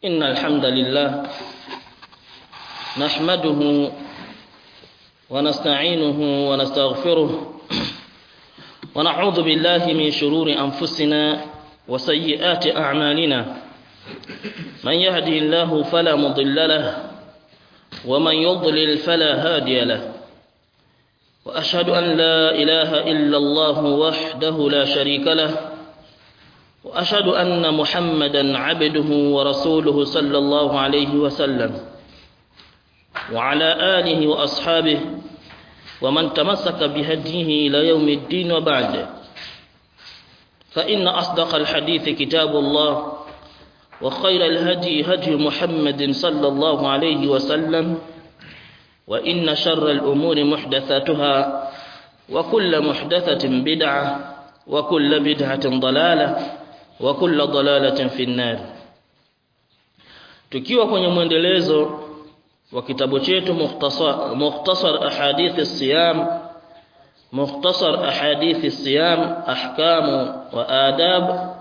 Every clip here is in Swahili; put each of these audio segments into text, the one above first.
إن الحمد لله نحمده ونستعينه ونستغفره ونعوذ بالله من شرور أنفسنا وسيئات أعمالنا من يهده الله فلا مضل له ومن يضلل فلا هادي له وأشهد أن لا إله إلا الله وحده لا شريك له وأشهد أن محمدا عبده ورسوله صلى الله عليه وسلم وعلى آله وأصحابه ومن تمسك بهديه إلى يوم الدين وبعد فإن أصدق الحديث كتاب الله وخير الهدي هدي محمد صلى الله عليه وسلم وإن شر الأمور محدثاتها وكل محدثة بدعة وكل بدعة ضلالة وكل ضلالة في النار tukiwa kwenye mwendelezo wa kitabu chetu mukhtasar mukhtasar ahadith siyam mukhtasar ahadith siyam ahkamu wa adab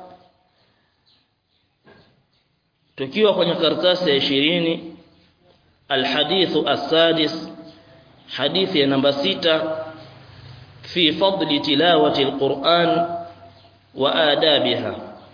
tukiwa kwenye karatasi ya 20 alhadithu as-sadis hadithi ya namba sita fi fadli tilawati alquran wa adabiha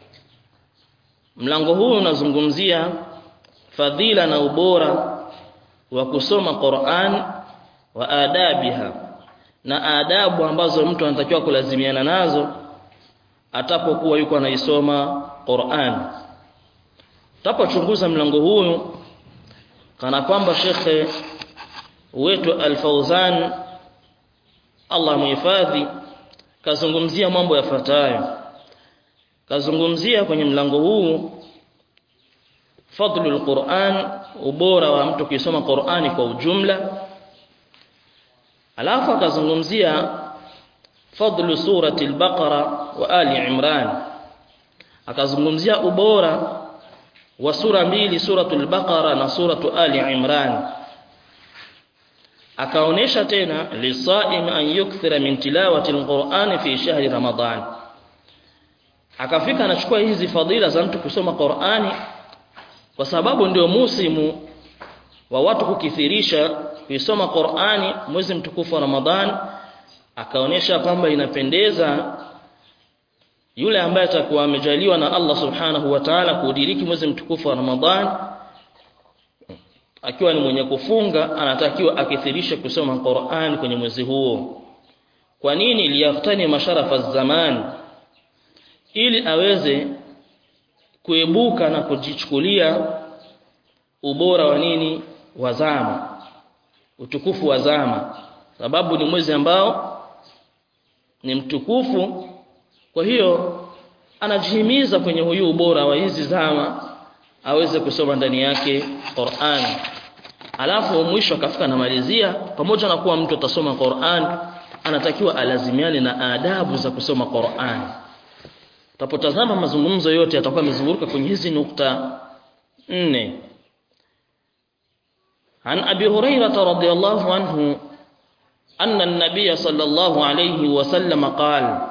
mlango huu unazungumzia fadhila na ubora wa kusoma Qur'an wa adabiha na adabu ambazo mtu anatakiwa kulazimiana nazo atapokuwa yuko anaisoma Qur'an tapochunguza mlango huu kana kwamba shekhe wetu Al-Fauzan Allah muhifadhi kazungumzia mambo yafuatayo kazungumzia kwenye mlango huu fadlul Qur'an ubora wa mtu kusoma Qur'ani kwa ujumla alafu akazungumzia fadlu surati al-Baqara wa Ali Imran akazungumzia ubora wa sura mbili suratul Baqara na suratu Ali Imran akaonesha tena lisaim an yukthira min tilawati al-Qur'an fi shahri Ramadan akafika anachukua hizi fadhila za mtu kusoma Qur'ani kwa sababu ndio musimu wa watu kukithirisha kuisoma Qur'ani mwezi mtukufu wa Ramadhan akaonesha kwamba inapendeza yule ambaye atakuwa amejaliwa na Allah Subhanahu wa Ta'ala kudiriki mwezi mtukufu wa Ramadhan akiwa ni mwenye kufunga anatakiwa akithirishe kusoma Qur'an kwenye mwezi huo kwa nini liyaftani masharafa zaman ili aweze kuebuka na kujichukulia ubora wa nini wa zama utukufu wa zama sababu ni mwezi ambao ni mtukufu kwa hiyo anajihimiza kwenye huyu ubora wa hizi zama aweze kusoma ndani yake Qur'an alafu mwisho akafika namalizia pamoja na kuwa mtu atasoma Qur'an anatakiwa alazimiane na adabu za kusoma Qur'an Utapotazama mazungumzo yote yatakuwa yamezunguka kwenye hizi nukta nne. An Abi Hurairah radhiyallahu anhu anna an-nabiy sallallahu alayhi wasallam qala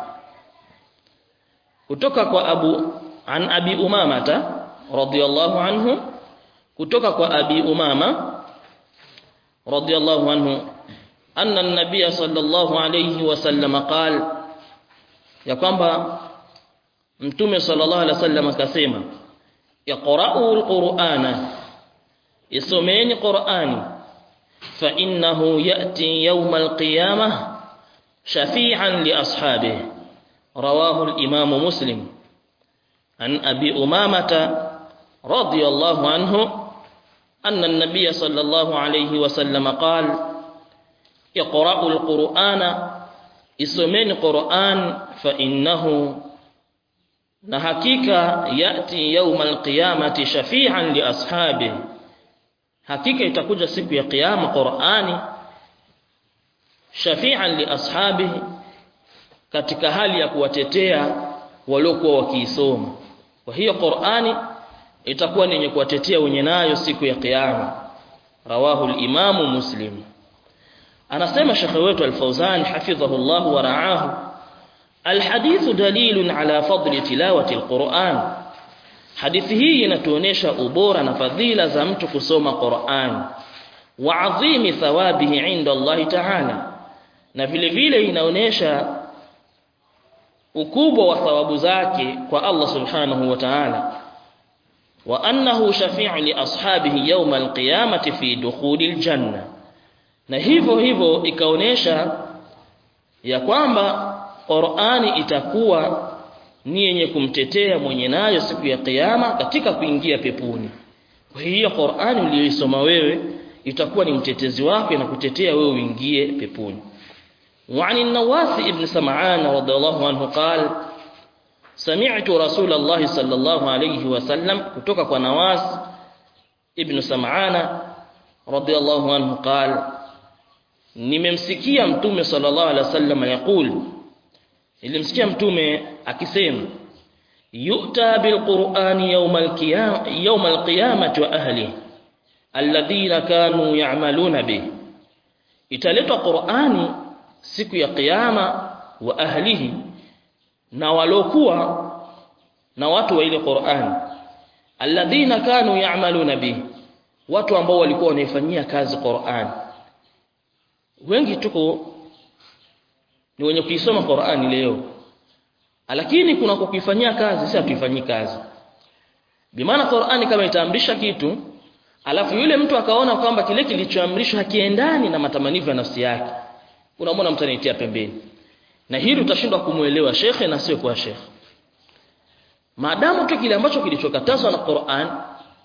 kutoka kwa Abu an Abi Umamata radhiyallahu anhu kutoka kwa Abi Umama radhiyallahu anhu anna an-nabiy sallallahu alayhi wasallam qala ya kwamba Mtume sallallahu alaihi wasallam akasema iqra'u alqur'ana isomeni qur'ani fa innahu ya'ti yawm alqiyamah shafi'an li ashabihi rawahu al-imam muslim an abi umamata radiyallahu anhu anna an-nabiy sallallahu alaihi wasallam qala iqra'u alqur'ana isomeni qur'an fa innahu na hakika yati yaumal qiyamati shafi'an li ashabi hakika itakuja siku ya kiyama Qur'ani shafi'an li ashabi katika hali ya kuwatetea waliokuwa wakiisoma kwa hiyo Qur'ani itakuwa ni yenye kuwatetea wenye nayo siku ya kiyama rawahu al-imamu muslim anasema shekhe wetu al-Fawzan hafidhahullah wa ra'ahu الحديث دليل على فضل تلاوة القرآن hadithi hii inatuonesha ubora na fadhila za mtu kusoma Qur'an wa adhimi thawabihi inda Allah ta'ala na vile vile inaonesha ukubwa wa thawabu zake kwa Allah subhanahu wa ta'ala wa annahu shafi'u li ashabihi yawm al-qiyamati fi dukhulil janna na hivyo hivyo ikaonesha ya kwamba Qur'ani itakuwa ni yenye kumtetea mwenye nayo siku ya kiyama katika kuingia peponi kwa hiyo Qur'ani uliyoisoma wewe itakuwa ni mtetezi wako na kutetea wewe uingie peponi وعن النواس ابن سمعان رضي الله عنه قال سمعت رسول الله صلى الله عليه وسلم kutoka kwa Nawas ibn Sam'ana radiyallahu anhu قال nimemsikia mtume sallallahu alaihi wasallam yakul nilimsikia mtume akisema yu'ta bilqur'ani yawmal qiyam yawmal qiyamati wa ahli alladhina kanu ya'maluna bih italetwa qur'ani siku ya kiyama wa ahlihi na walokuwa na watu wa ile Qur'an alladhina kanu ya'maluna bi watu ambao walikuwa wanaifanyia kazi Qur'an wengi tuko ni wenye kuisoma Qur'an leo lakini kuna kukifanyia kazi si hatuifanyii kazi bimaana Qur'an kama itaamrisha kitu alafu yule mtu akaona kwamba kile kilichoamrishwa hakiendani na matamanio ya nafsi yake unamwona mtu anaitia pembeni na hili utashindwa kumuelewa shekhe na sio kwa shekhe maadamu tu kile ambacho kilichokatazwa na Qur'an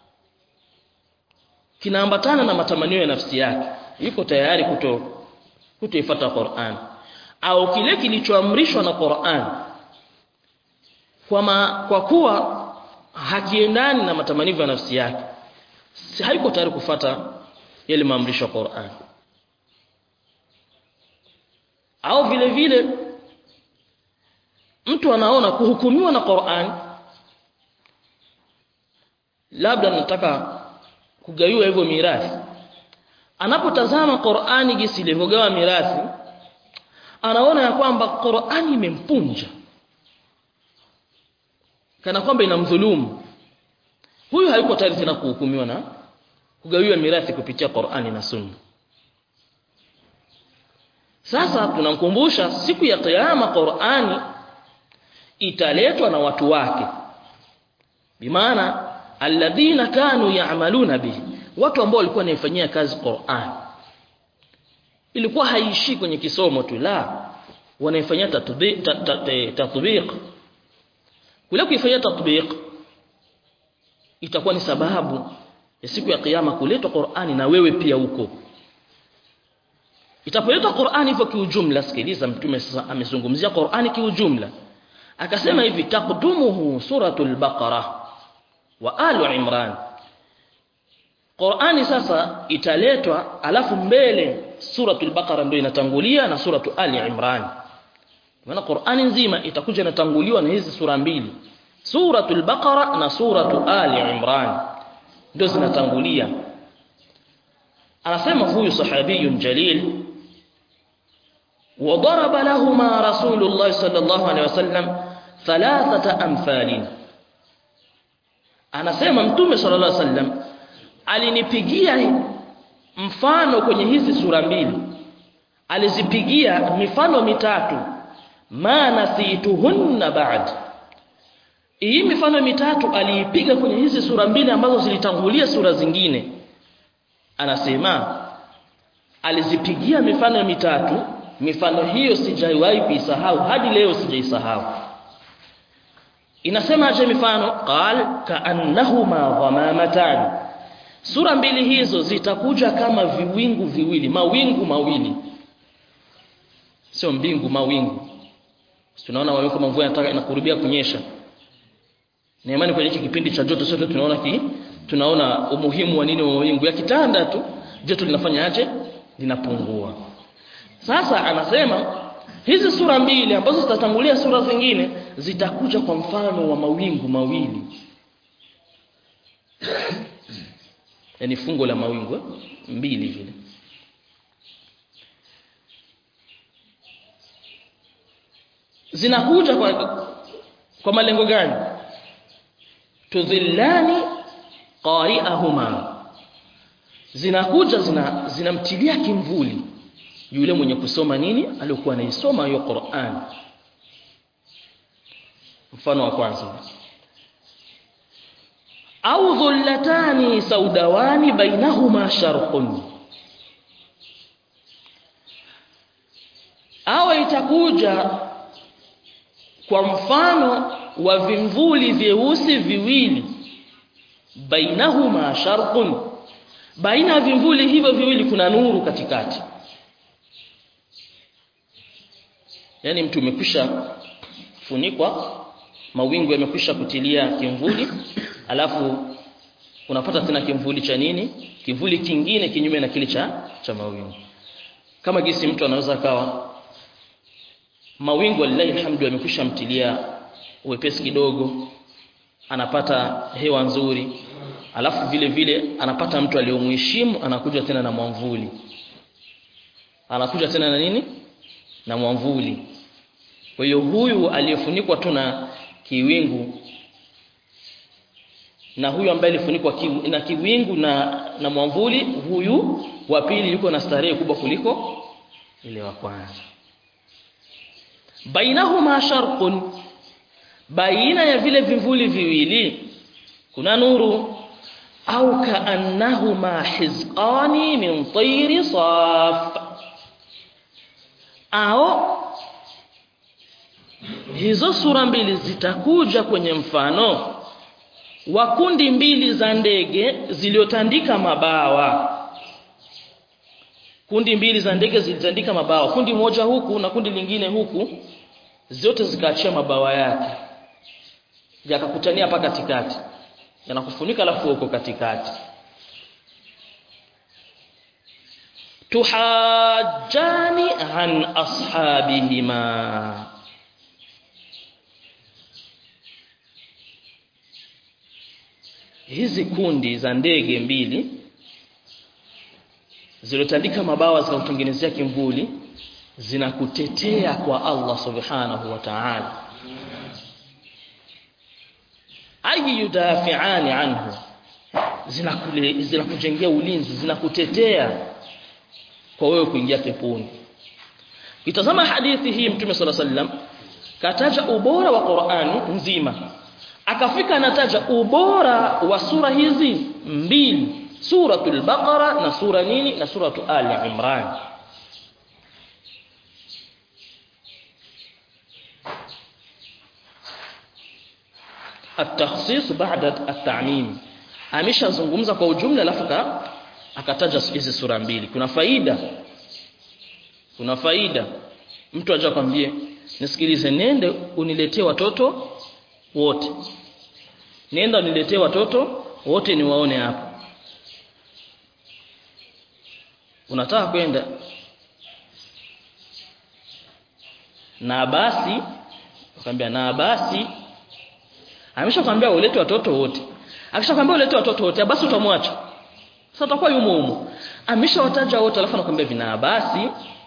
kinaambatana na matamanio ya nafsi yake yuko tayari kuto kutoifuata Qur'an au kile kilichoamrishwa na Qur'an kwa ma, kwa kuwa hakiendani na matamanio ya nafsi yake si haiko tayari kufata yale maamrisho ya Qur'an au vile vile mtu anaona kuhukumiwa na Qur'an labda nataka kugawiwa hivyo mirathi anapotazama Qur'ani jinsi ilivyogawa mirathi anaona ya kwamba Qur'ani imempunja kana kwamba inamdhulumu huyu hayuko tayari tena kuhukumiwa na kugawiwa mirathi kupitia Qur'ani na Sunna sasa tunamkumbusha siku ya kiyama Qur'ani italetwa na watu wake bimaana alladhina kanu ya'maluna bihi watu ambao walikuwa wanaifanyia kazi Qur'an ilikuwa haishi kwenye kisomo tu la wanaifanyia tatbiq tatbiq kule kuifanyia tatbiq itakuwa ni sababu ya siku ya kiyama kuletwa Qur'ani na wewe pia huko itapoletwa Qur'ani hivyo kiujumla sikiliza mtume sasa amezungumzia Qur'ani kiujumla akasema hivi taqdumuhu suratul baqara wa alu imran Qur'ani sasa italetwa alafu mbele suratul baqara ndio inatangulia na suratu ali imran maana Qur'ani nzima itakuja inatanguliwa na hizi sura mbili suratul baqara na suratu ali imran ndio zinatangulia anasema huyu sahabiyun jalil وضرب لهما رسول الله صلى الله عليه وسلم ثلاثه امثال anasema mtume sallallahu alaihi wasallam alinipigia mfano kwenye hizi sura mbili alizipigia mifano mitatu ma nasituhunna ba'd hii mifano mitatu aliipiga kwenye hizi sura mbili ambazo zilitangulia sura zingine anasema alizipigia mifano mitatu mifano hiyo sijawahi kuisahau hadi leo sijaisahau inasema aje mifano qal kaannahuma ghamamatan sura mbili hizo zitakuja kama viwingu viwili mawingu mawili sio mbingu mawingu tunaona mawingu kama mvua inataka inakurubia kunyesha na imani kwenye hiki kipindi cha joto sote tunaona ki tunaona umuhimu wa nini wa mawingu ya kitanda tu joto linafanya aje linapungua sasa anasema hizi sura mbili ambazo zitatangulia sura zingine zitakuja kwa mfano wa mawingu mawili yani fungo la mawingu eh? mbili vile zinakuja kwa kwa malengo gani tudhillani qari'ahuma zinakuja zina zinamtilia kimvuli yule mwenye kusoma nini aliyokuwa anaisoma hiyo Qur'an mfano wa kwanza au dhullatani saudawani bainahuma sharqun au itakuja kwa mfano wa vimvuli vyeusi viwili bainahuma sharqun baina ya vimvuli hivyo viwili kuna nuru katikati yani mtu umekwisha funikwa mawingu yamekwisha kutilia kimvuli alafu unapata tena kimvuli cha nini kivuli kingine kinyume na kile cha cha mawingu kama gisi mtu anaweza kawa mawingu lillahi alhamdu yamekwisha mtilia uwepesi kidogo anapata hewa nzuri alafu vile vile anapata mtu aliyomheshimu anakuja tena na mwamvuli anakuja tena na nini na mwamvuli kwa hiyo huyu aliyefunikwa tu na kiwingu na huyu ambaye alifunikwa ki, na kiwingu na na mwamvuli huyu wa pili yuko na starehe kubwa kuliko ile wa kwanza bainahuma sharqun baina ya vile vivuli viwili kuna nuru au kaannahuma hizqani min tayri saf au hizo sura mbili zitakuja kwenye mfano wa kundi mbili za ndege ziliotandika mabawa kundi mbili za ndege zilitandika mabawa kundi moja huku na kundi lingine huku zote zikaachia mabawa yake yakakutania hapa katikati yanakufunika alafu huko katikati tuhajjani an ashabihima hizi kundi za ndege mbili zilotandika mabawa zikautengenezea kimvuli zinakutetea kwa Allah subhanahu wa ta'ala ayi yudafi'ani anhu zinakule zinakujengea ulinzi zinakutetea kwa wewe kuingia peponi itazama hadithi hii mtume sala sallam kataja ubora wa Qur'ani nzima akafika anataja ubora wa sura hizi mbili suratul baqara na sura nini na suratu ali imran التخصيص بعد التعميم ameshazungumza kwa ujumla alafu akataja hizi sura mbili kuna faida kuna faida mtu aje kwambie nisikilize nende uniletee watoto wote nenda uniletee watoto wote niwaone hapa unataka kwenda na basi akamwambia na basi ameshakwambia ulete watoto wote akishakwambia ulete watoto wote basi utamwacha sasa utakuwa yumo humo ameshawataja wote alafu anakuambia vina basi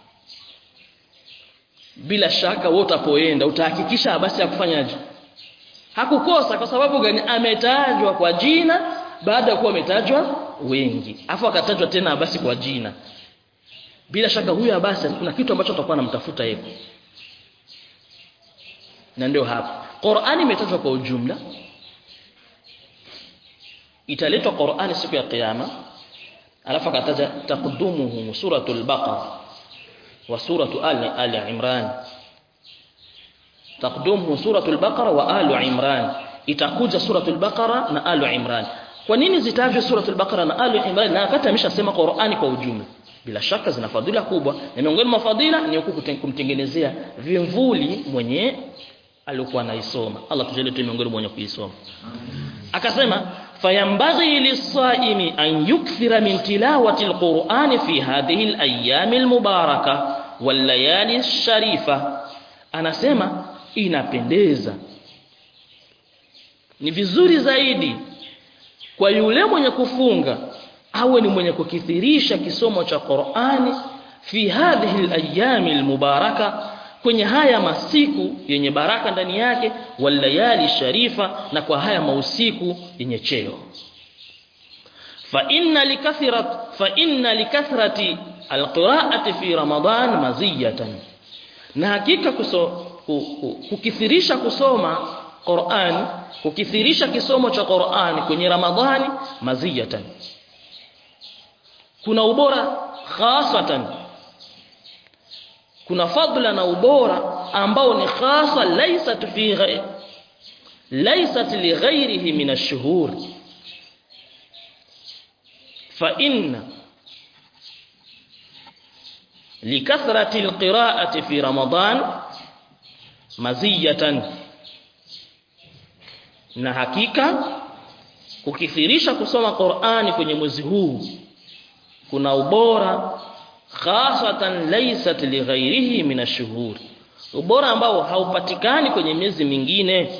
bila shaka wewe utapoenda utahakikisha basi ya kufanyaje hakukosa kwa sababu gani ametajwa kwa jina baada ya kuwa ametajwa wengi afu akatajwa tena basi kwa jina bila shaka huyu basi kuna kitu ambacho atakuwa anamtafuta yeye na ndio hapa Qur'ani imetajwa kwa ujumla italetwa Qur'ani siku ya kiyama alafu akataja taqdumuhu suratul baqara wa suratu ali ali imran taqdumuhu suratul baqara wa ali imran itakuja suratul baqara na ali imran kwa nini zitajwe suratul baqara na ali imran na wakati ameshasema Qur'ani kwa ujumla bila shaka zina fadhila kubwa na miongoni mwa fadhila ni huku kumtengenezea vimvuli mwenye alikuwa anaisoma Allah tujalie tu miongoni mwa wenye kuisoma akasema fayambaghi lisaimi an yukthira min tilawati alquran fi hadhihi alayami almubaraka wallayali alsharifa anasema inapendeza ni vizuri zaidi kwa yule mwenye kufunga awe ni mwenye kukithirisha kisomo cha Qur'ani fi hadhihi alayami almubaraka kwenye haya masiku yenye baraka ndani yake walayali sharifa na kwa haya mausiku yenye cheo fa inna likathirat fa inna likathrati alqira'ati fi ramadan maziyatan na hakika kuso, kukithirisha kusoma Qur'an kukithirisha kisomo cha Qur'an kwenye Ramadhani maziyatan kuna ubora khasatan kuna fadla na ubora ambao ni khasa laysat fi ghairi laysat li ghairihi min ash-shuhur fa inna likathrati al-qira'ati fi ramadan maziyatan na hakika kukithirisha kusoma Qur'ani kwenye mwezi huu kuna ubora khasatan laysat lighairihi min ash-shuhur ubora ambao haupatikani kwenye miezi mingine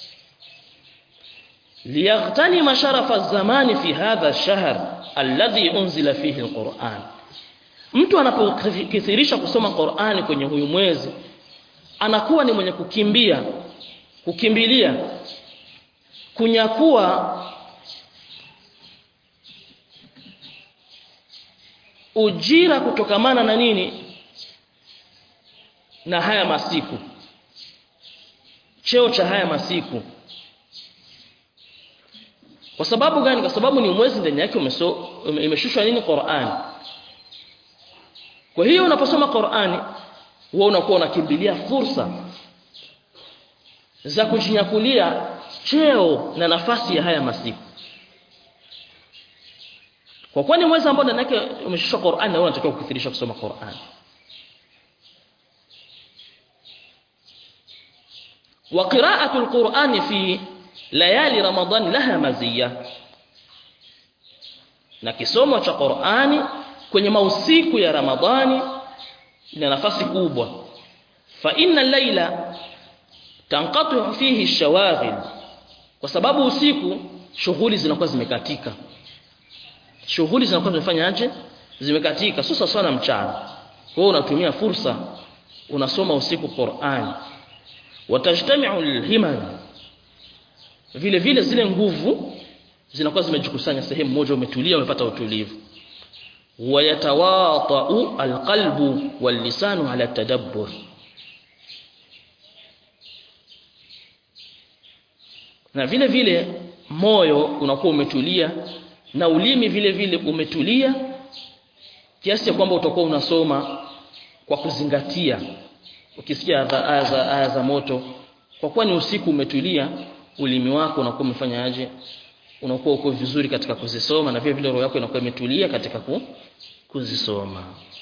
liyaghtani sharafa zamani fi hadha ash-shahr alladhi unzila fihi al-Qur'an mtu anapokithirisha kusoma Qur'ani kwenye huyu mwezi anakuwa ni mwenye kukimbia kukimbilia kunyakua ujira kutokamana na nini na haya masiku cheo cha haya masiku kwa sababu gani kwa sababu ni mwezi ndani yake imeshushwa nini Qur'an kwa hiyo unaposoma Qur'ani wewe unakuwa unakimbilia fursa za kujinyakulia cheo na nafasi ya haya masiku kwa kuwa ni mwezi ambao ndani yake umeshushwa Qur'an na wewe unatakiwa kukithirisha kusoma Qur'an wa qira'atu al-Qur'ani fi layali Ramadan laha maziyya na kisomo cha Qur'ani kwenye mausiku ya Ramadhani ina nafasi kubwa fa inna layla tanqatu fihi ash-shawaghil kwa sababu usiku shughuli zinakuwa zimekatika shughuli zinakuwa zimefanyaje zimekatika sasa sana mchana kwa hiyo unatumia fursa unasoma usiku Qur'an watajtami'u al-himam vile vile zile nguvu zinakuwa zimejikusanya sehemu moja umetulia umepata utulivu wayatawata'u alqalbu wallisanu ala tadabbur na vile vile moyo unakuwa umetulia na ulimi vile vile umetulia kiasi cha kwamba utakuwa unasoma kwa kuzingatia ukisikia aya za aya za moto kwa kuwa ni usiku umetulia ulimi wako unakuwa umefanya aje unakuwa uko vizuri katika kuzisoma na vile vile roho yako inakuwa imetulia katika ku, kuzisoma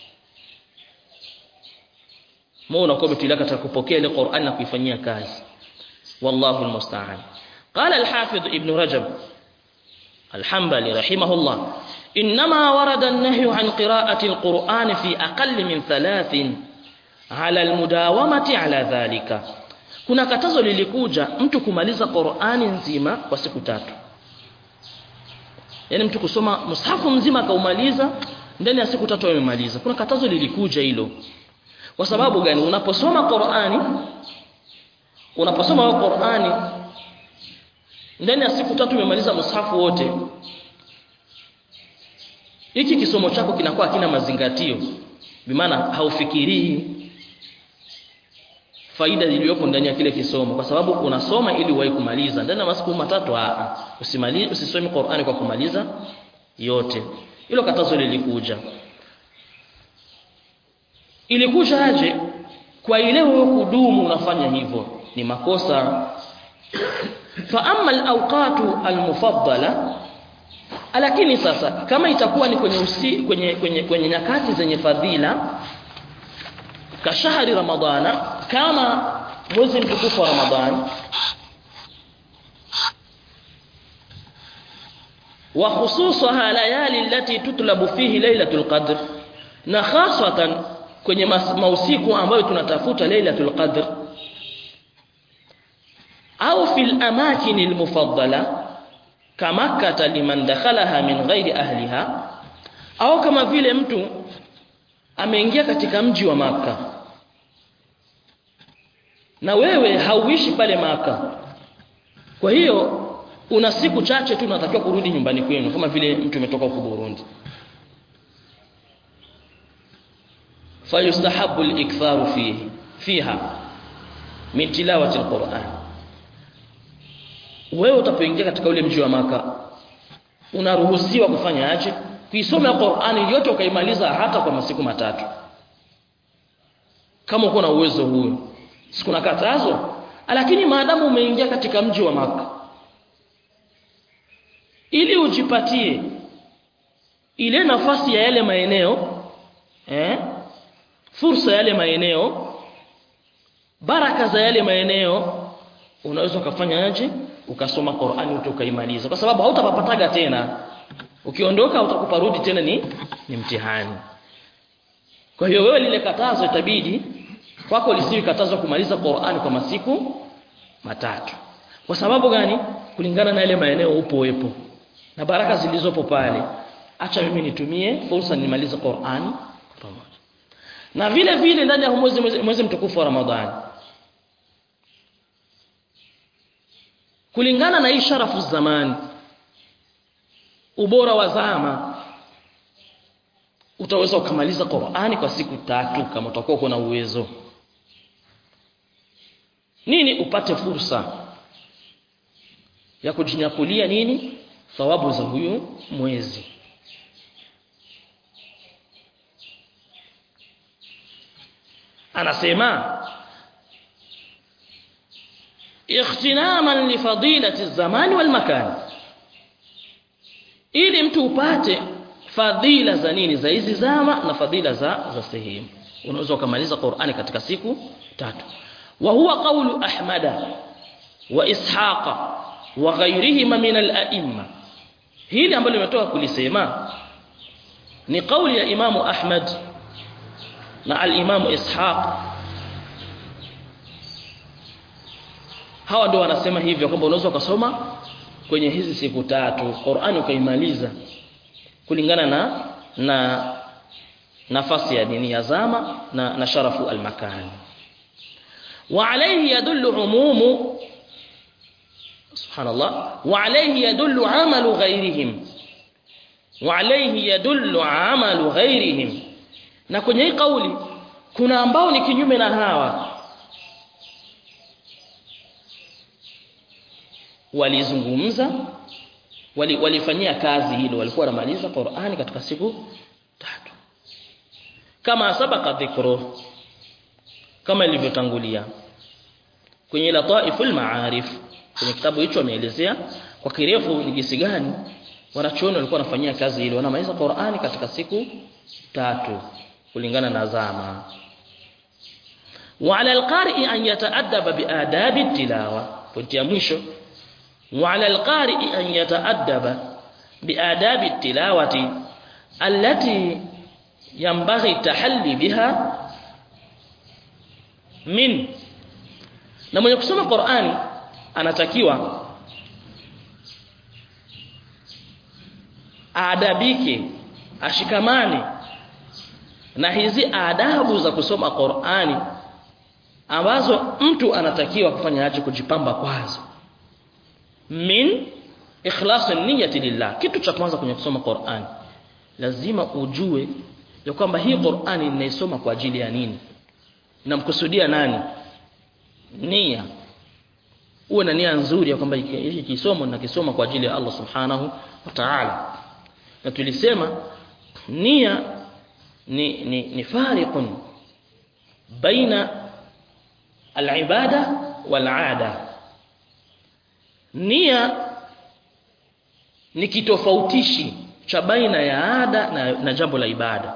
moyo unakuwa umetulia katika kupokea ile Qur'an na kuifanyia kazi wallahu almusta'an qala al-hafidh ibn rajab الحنبلي رحمه الله إنما ورد النهي عن قراءة القرآن في أقل من ثلاث على المداومة على ذلك kuna katazo lilikuja mtu kumaliza Qur'ani nzima kwa siku tatu yani mtu kusoma mushafu mzima akaumaliza ndani ya siku tatu amemaliza kuna katazo lilikuja hilo kwa sababu gani unaposoma Qur'ani unaposoma Qur'ani ndani ya siku tatu umemaliza mushafu wote hiki kisomo chako kinakuwa hakina mazingatio bimaana haufikirii faida iliyopo ndani ya kile kisomo kwa sababu unasoma ili uwahi kumaliza ndani ya masiku matatu a usimalize usisome Qur'ani kwa kumaliza yote hilo katazo lilikuja ilikuja aje kwa ile wewe kudumu unafanya hivyo ni makosa fa amma al-awqatu al-mufaddala lakini sasa kama itakuwa ni kwenye usi, kwenye kwenye kwenye nyakati zenye fadhila kashahri ramadhana kama mwezi mtukufu wa ramadhani wa khususaha layali allati tutlabu fihi lailatul qadr na khasatan kwenye mausiku ambayo tunatafuta lailatul qadr au fil amakin almufaddala kamakkata liman dakhalaha min ghairi ahliha au kama vile mtu ameingia katika mji wa maka na wewe hauishi pale maka kwa hiyo una siku chache tu unatakiwa kurudi nyumbani kwenu kama vile mtu umetoka huko Burundi fayustahabu al-iktharu fihi fiha min tilawati al-Qur'an wewe utapoingia katika ule mji wa maka unaruhusiwa kufanya aje kuisoma Qur'ani yote ukaimaliza hata kwa masiku matatu kama uko na uwezo huo sikuna katazo lakini maadamu umeingia katika mji wa maka ili ujipatie ile nafasi ya yale maeneo eh fursa ya yale maeneo baraka za yale maeneo unaweza ukafanya aje ukasoma Qur'ani ukaimaliza kwa sababu hautapapataga tena ukiondoka utakuparudi tena ni ni mtihani kwa hiyo wewe lile katazo itabidi kwako lisiwe katazo kumaliza Qur'ani kwa masiku matatu kwa sababu gani kulingana na yale maeneo upo wepo na baraka zilizopo pale acha mimi nitumie fursa nimalize Qur'ani pamoja na vile vile ndani ya mwezi mwezi mtukufu wa Ramadhani kulingana na hii sharafu zamani ubora wa zama utaweza ukamaliza Qur'ani kwa siku tatu kama utakuwa uko na uwezo nini upate fursa ya kujinyakulia nini thawabu za huyu mwezi anasema ikhtinaman li fadilati zamani wal makan ili mtu upate fadhila za nini za hizi zama na fadhila za za sehemu unaweza ukamaliza Qur'ani katika siku tatu wa huwa qawlu ahmada wa ishaqa wa ghayrihima min al-a'imma hili ambalo limetoka kulisema ni kauli ya imamu Ahmad na al-imamu Ishaq hawa ndio wanasema hivyo kwamba unaweza ukasoma kwenye hizi siku tatu Qur'ani ukaimaliza kulingana na na nafasi ya dini ya zama na, na sharafu al-makan wa alayhi yadullu umumu subhanallah wa alayhi yadullu amalu ghayrihim wa alayhi yadullu amalu ghayrihim na kwenye hii kauli kuna ambao ni kinyume na hawa walizungumza wali, walifanyia kazi hilo walikuwa wanamaliza Qur'ani katika siku tatu kama sabaka dhikru kama ilivyotangulia kwenye lataiful maarif kwenye kitabu hicho ameelezea kwa kirefu ni jinsi gani wanachuoni walikuwa wanafanyia kazi hilo wanamaliza Qur'ani katika siku tatu kulingana na zama وعلى القارئ أن يتأدب بآداب التلاوة pointi ya mwisho وعلى القارئ أن يتأدب بآداب التلاوة التي ينبغي التحلي بها من na mwenye kusoma Qur'ani anatakiwa aadabike ashikamane na hizi adabu za kusoma Qur'ani ambazo mtu anatakiwa kufanya aje kujipamba kwazo min ikhlas niyyati lillah kitu cha kwanza kwenye kusoma Qur'an lazima ujue ya kwamba hii Qur'ani ninaisoma kwa ajili ya nini namkusudia nani nia uwe na nia nzuri ya kwamba hiki kisomo nakisoma kwa ajili ya Allah subhanahu wa ta'ala na tulisema nia ni ni, ni fariqun baina al-ibada wal-'ada nia ni kitofautishi cha baina ya ada na, na jambo la ibada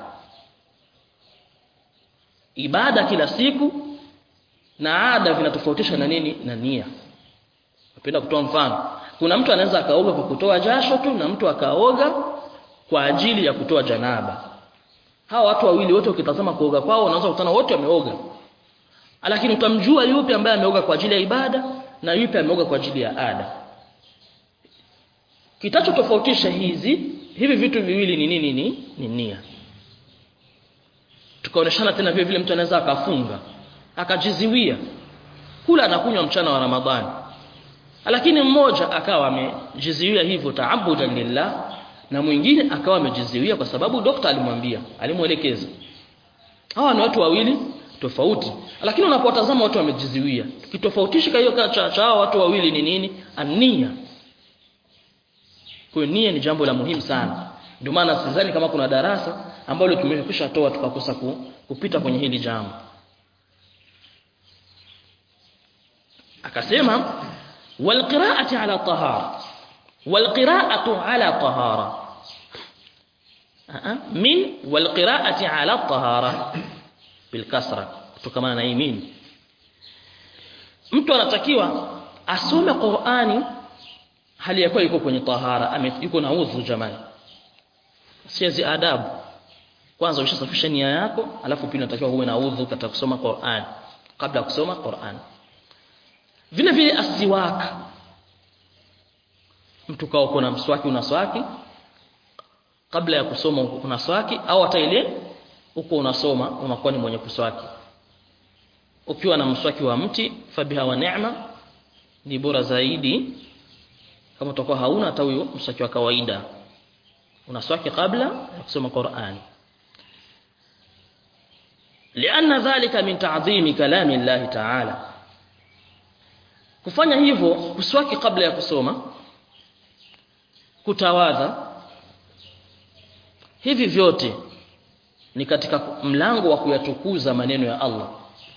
ibada kila siku na ada vinatofautisha na nini na nia napenda kutoa mfano kuna mtu anaweza akaoga kwa kutoa jasho tu na mtu akaoga kwa ajili ya kutoa janaba hawa watu wawili wote ukitazama kuoga kwao unaweza kutana wote wameoga lakini utamjua yupi ambaye ameoga kwa ajili ya ibada na yupi ameoga kwa ajili ya ada kitachotofautisha hizi hivi vitu viwili ni nini ni, ni nia tukaoneshana tena vile vile mtu anaweza akafunga akajiziwia kula na kunywa mchana wa Ramadhani lakini mmoja akawa amejiziwia hivyo taabudan lillah na mwingine akawa amejiziwia kwa sababu dokta alimwambia alimuelekeza hawa ni watu wawili tofauti lakini unapotazama watu wamejiziwia tukitofautisha hiyo cha, cha hawa watu wawili ni nini ania kwa nia ni jambo la muhimu sana ndio maana sidhani kama kuna darasa ambalo tumekwisha toa tukakosa ku, kupita kwenye hili jambo akasema walqira'ati ala tahara walqira'atu ala tahara min walqira'ati ala tahara bilkasra kutokana na hii min mtu anatakiwa asome Qur'ani hali ya kuwa yuko kwenye tahara yuko na udhu jamani siazi adabu kwanza ushasafisha nia yako alafu pili unatakiwa uwe na udhu katika kusoma Qur'an kabla ya kusoma Qur'an vile vile asiwaka mtu kao kuna mswaki unaswaki kabla ya kusoma unaswaki au hata ile uko unasoma unakuwa ni mwenye kuswaki ukiwa na mswaki wa mti fabiha wa neema ni bora zaidi kama utakuwa hauna hata huyo mswaki wa kawaida unaswaki kabla ya kusoma Qur'an لأن ذلك من تعظيم كلام الله تعالى kufanya hivyo kuswaki kabla ya kusoma kutawadha hivi vyote ni katika mlango wa kuyatukuza maneno ya Allah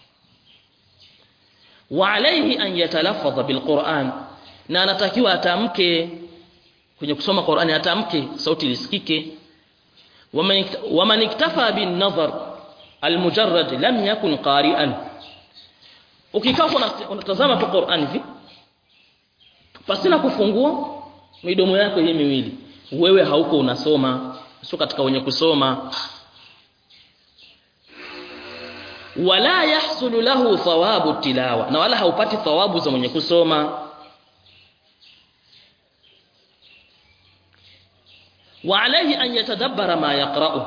wa alayhi an yatalaffadha bilquran na anatakiwa atamke kwenye kusoma Qur'ani atamke sauti lisikike waman iktafa bin nadhar almujarrad lam yakun qari'an ukikaa unatazama tu Qur'an hivi pasina kufungua midomo yako hii miwili wewe hauko unasoma sio katika wenye kusoma wala yahsulu lahu thawabu tilawa na wala haupati thawabu za mwenye kusoma wa alayhi an yatadabbara ma yaqra'u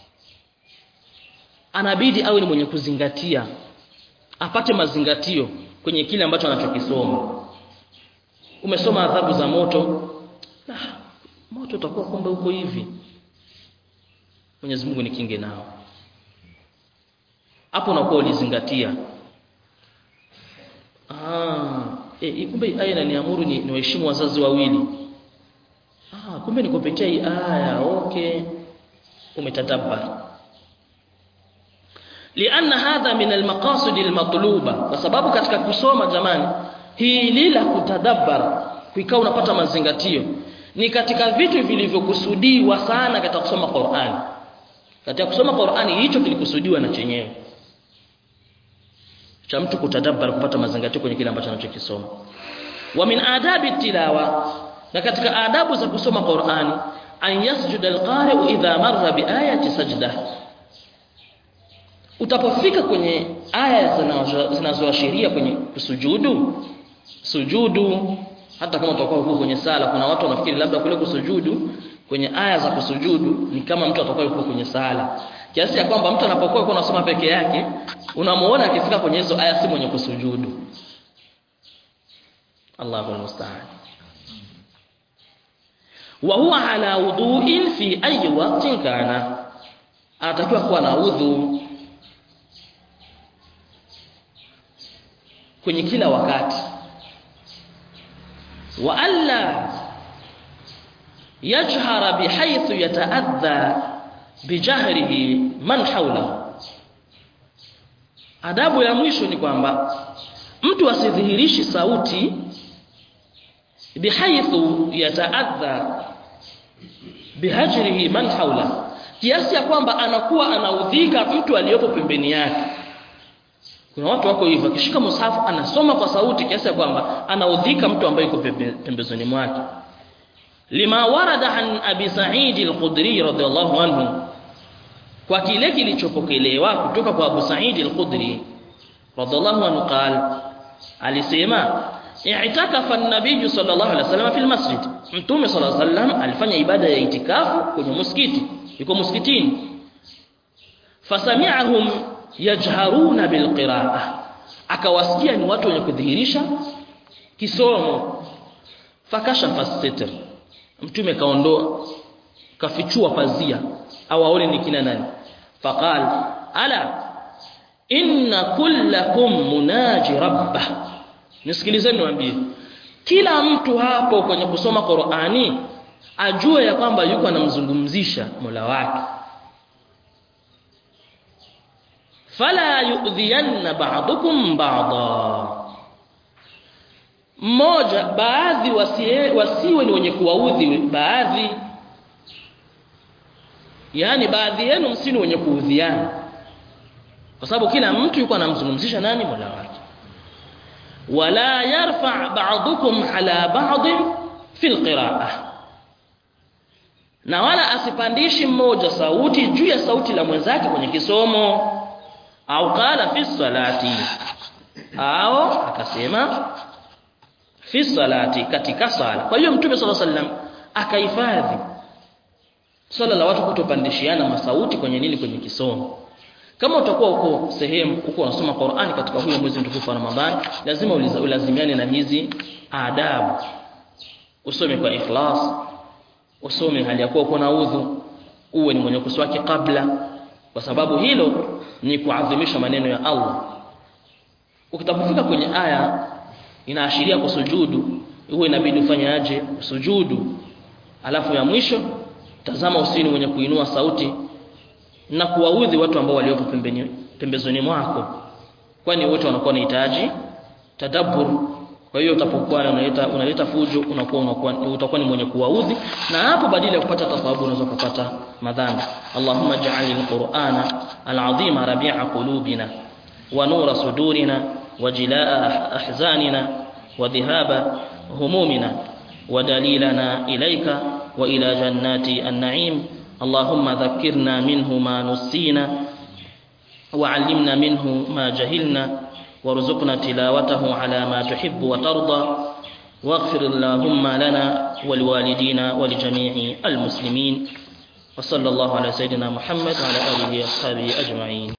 anabidi awe ni mwenye kuzingatia apate mazingatio kwenye kile ambacho anachokisoma umesoma adhabu za moto ah, moto utakuwa kumbe huko hivi Mwenyezi Mungu ni kinge nao hapo unakuwa ulizingatia ah e, kumbe aya inaniamuru ni niwaheshimu wazazi wawili ah kumbe ni kupitia hii aya okay umetadabbar lianna hadha min almaqasid almatluba kwa sababu katika kusoma jamani hili la kutadabbar kuikaa unapata mazingatio ni katika vitu vilivyokusudiwa sana katika kusoma Qur'an katika kusoma Qur'ani hicho kilikusudiwa na chenyewe cha mtu kutadabbar kupata mazingatio kwenye kile ambacho anachokisoma wa min adabi tilawa na katika adabu za kusoma Qur'ani an yasjuda alqari'u idha marra biayati sajdah utapofika kwenye aya zinazoashiria kwenye kusujudu sujudu hata kama utakuwa huko kwenye sala kuna watu wanafikiri labda kule kusujudu kwenye aya za kusujudu ni kama mtu atakuwa yuko kwenye sala kiasi ya kwamba mtu anapokuwa yuko anasoma peke yake unamuona akifika kwenye hizo aya si mwenye kusujudu Allahu musta'an wa huwa ala wudu'in fi ayi waqtin kana anatakiwa kuwa na udhu kwenye kila wakati wa alla yajhara bihaythu yataadha bijahrihi man hawla adabu ya mwisho ni kwamba mtu asidhihirishi sauti bihaythu yataadha bihajrihi man hawla kiasi ya kwamba anakuwa anaudhika mtu aliyopo pembeni yake kuna watu wako hivyo akishika mushafu anasoma kwa sauti kiasi ya kwamba anaudhika mtu ambaye yuko pembezoni mwake lima warada an abi sa'id al-khudri radhiyallahu anhu kwa kile kilichopokelewa kutoka kwa Abu Sa'id al-Khudri radhiyallahu anhu qala alisema i'takafa an-nabiy sallallahu alaihi wasallam fil masjid mtume sallallahu alaihi wasallam alifanya ibada ya itikafu kwenye msikiti yuko msikitini fasami'ahum yajharuna bilqira'ah akawasikia ni watu wenye kudhihirisha kisomo fakashafa sitr mtume kaondoa kafichua pazia au aone ni kina nani faqal ala inna kullakum munaji rabbah nisikilizeni niwaambie kila mtu hapo kwenye kusoma Qur'ani ajue ya kwamba yuko anamzungumzisha Mola wake fala yu'dhiyanna ba'dukum ba'dha mmoja baadhi wasiwe, wasiwe ni wenye kuwaudhi baadhi yani baadhi yenu msini wenye kuudhiana kwa sababu kila mtu yuko anamzungumzisha nani Mola wake wala yarfa ba'dukum ala ba'd fi alqira'ah na wala asipandishi mmoja sauti juu ya sauti la mwenzake kwenye kisomo au qala fi salati au akasema fi salati katika sala kwa hiyo mtume sallallahu alaihi wasallam akahifadhi swala la watu kutopandishiana masauti kwenye nini kwenye kisomo kama utakuwa uko sehemu uko unasoma Qur'ani katika huyo mwezi mtukufu wa Ramadhani lazima ulazimiane na hizi adabu usome kwa ikhlas usome hali ya kuwa uko na udhu uwe ni mwenye kuswaki kabla kwa sababu hilo ni kuadhimisha maneno ya Allah ukitapofika kwenye aya inaashiria kusujudu uwe inabidi ufanye aje sujudu alafu ya mwisho tazama usini mwenye kuinua sauti na kuwaudhi watu ambao waliopo pembeni pembezoni mwako kwani wote wanakuwa wanahitaji tadabbur kwa hiyo utapokuwa unaleta unaleta fujo unakuwa unakuwa utakuwa ni mwenye kuwaudhi na hapo badala ya kupata thawabu unaweza kupata madhambi Allahumma ja'al al-Qur'ana al-'azima rabi'a qulubina wa nura sudurina wa jilaa ahzanina wa dhihaba humumina wa dalilana ilayka wa ila jannati an-na'im اللهم ذكرنا منه ما نسينا وعلمنا منه ما جهلنا وارزقنا تلاوته على ما تحب وترضى واغفر اللهم لنا ولوالدينا ولجميع المسلمين وصلى الله على سيدنا محمد وعلى آله وأصحابه أجمعين